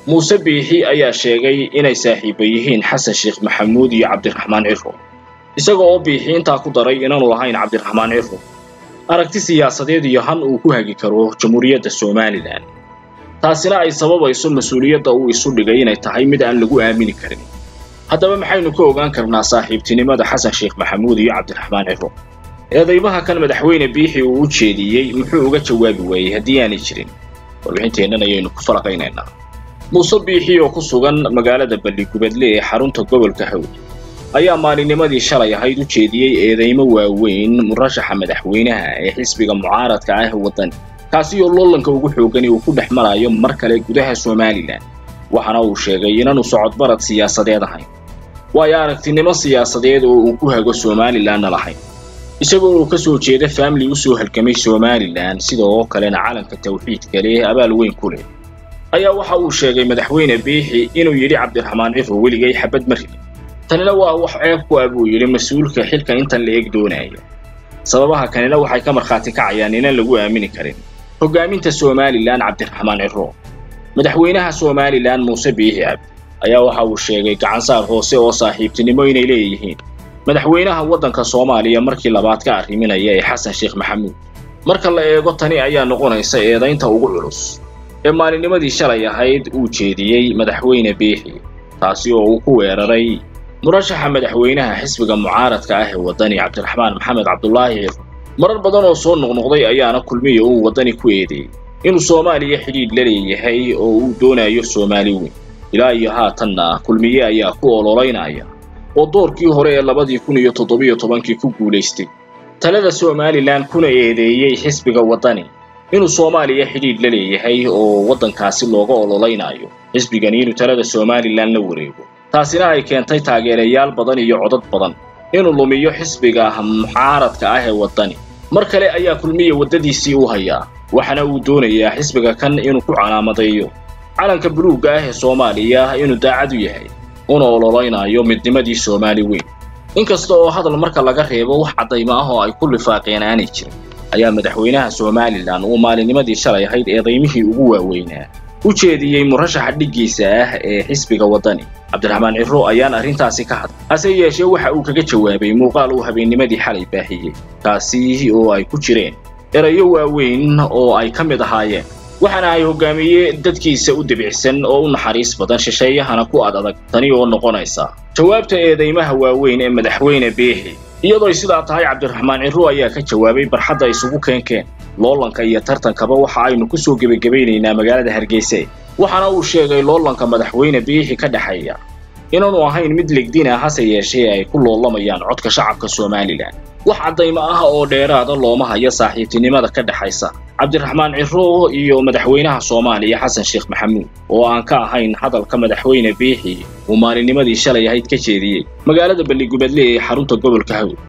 muuse biixi ayaa sheegay inay saaxiiba yihiin xasan sheekh maxamuud iyo cabdiraxmaan ciro isaga oo biixi intaa ku daray inaanu lahayn cabdiraxmaan ciro aragti siyaasadeed iyo han uu ku hagi karo jamhuuriyadda somalilan taasina ay sababayso mas-uuliyadda uu isu dhigay inay tahay mid aan lagu aamini karin haddaba maxaynu ka ogaan karnaa saaxiibtinimada xasan sheekh maxamuud iyo cabdiraxmaan ciro eedaymaha kan madaxweyne biixi uu u jeediyey muxuu uga jawaabi waayey haddii aanay jirin warbixinteennan ayaynu ku falaqaynaynaa muuse biixi oo ku sugan magaalada balligubadle ee xarunta gobolka hawd ayaa maalinnimadii shalay ahayd u jeediyey eedaymo waaweyn murashaxa madaxweynaha ee xisbiga mucaaradka ah waddani kaasi oo loolanka ugu xoogani uu ku dhex marayo mar kale gudaha somalilan waxaana uu sheegay inaanu socodbarad siyaasadeed ahayn waayo aragtinimo siyaasadeed oo uu ku hago somalilanna lahayn isagoo uu ka soo jeeda faamili u soo halgamay somalilan sida oo kalena calanka tawxiidka leh abaal weyn ku leh ayaa waxa uu sheegay madaxweyne biixi inuu yidhi cabdiraxmaan ciro weligay xabad ma ridin tanina waa wax ceeb ku ah buu yidhi mas-uulka xilkan intan la eg doonaya sababaha kanina waxay ka markhaati kacayaan inaan lagu aamini karin hoggaaminta somalilan cabdiraxmaan ciro madaxweynaha somalilan muuse biixi cabdi ayaa waxa uu sheegay gacansaar hoose oo saaxiibtinimo inay leeyihiin madaxweynaha waddanka soomaaliya markii labaad ka arriminaya ee xasan sheekh maxamuud marka la eego tani ayaa noqonaysa eedaynta ugu culus ee maalinnimadii shalay ahayd uu jeediyey madaxweyne biixi taasi oo uu ku weeraray murashaxa madaxweynaha xisbiga mucaaradka ah ee waddani cabdiraxmaan maxamed cabdulaahi ciro marar badan oo soo noqnoqday ayaana kulmiya uu waddani ku eedeeyey inuu soomaaliya xidhiidh la leeyahay oo uu doonayo soomaali weyn ilaa iyo haatanna kulmiye ayaa ku ololaynaya oo doorkii hore ee labadii kun iyo toddobiyo tobankii ku guulaystay talada somalilan kuna eedeeyey xisbiga waddani inuu soomaaliya xidhiidh la leeyahay oo waddankaasi looga ololaynayo xisbigani inuu talada somalilan la wareego taasina ay keentay taageerayaal badan iyo codad badan inuu lumiyo xisbiga mucaaradka ah ee waddani mar kale ayaa kulmiya waddadiisii u hayaa waxaana uu doonayaa xisbiga kan inuu ku calaamadeeyo calanka buluugga ah ee soomaaliya inuu daacad u yahay una ololaynayo midnimadii soomaali weyn inkasta oo hadal marka laga reebo wax caddaymo ah oo ay ku lifaaqeen aanay jirin ayaa madaxweynaha somalilan uu maalinnimadii shalay ahayd eedaymihii ugu waaweynaa u jeediyey murashaxa dhiggiisa ah ee xisbiga waddani cabdiraxmaan ciro ayaan arrintaasi ka hadlay hase yeeshee waxa uu kaga jawaabay muuqaal uu habeennimadii xalay baahiyey kaasi oo ay ku jireen erayo waaweyn oo ay ka mid ahaayeen waxaana ay hoggaamiye dadkiisa u debicsan oo u naxariis badan shisheeyahana ku ad adag tani oo noqonaysa jawaabta eedaymaha waaweyn ee madaxweyne biixi iyadooy sidaa tahay cabdiraxmaan ciro ayaa ka jawaabay barxadda isugu keenkeen loolanka iyo tartankaba waxa aynu ku soo gebagabaynaynaa magaalada hargeysa waxaana uu sheegay loolanka madaxweyne biixi ka dhexeeya inaanu ahayn mid legdina hase yeeshee ay ku loolamayaan codka shacabka somalilan wax caddaymo ah oo dheeraada looma hayo saaxiibtinimada ka dhexaysa cabdiraxmaan ciro iyo madaxweynaha soomaaliya xasan sheekh maxamuud oo aan ka ahayn hadalka madaxweyne biixi uu maalinnimadii shalay ahayd ka jeediyey magaalada balligubadle ee xarunta gobolka hawd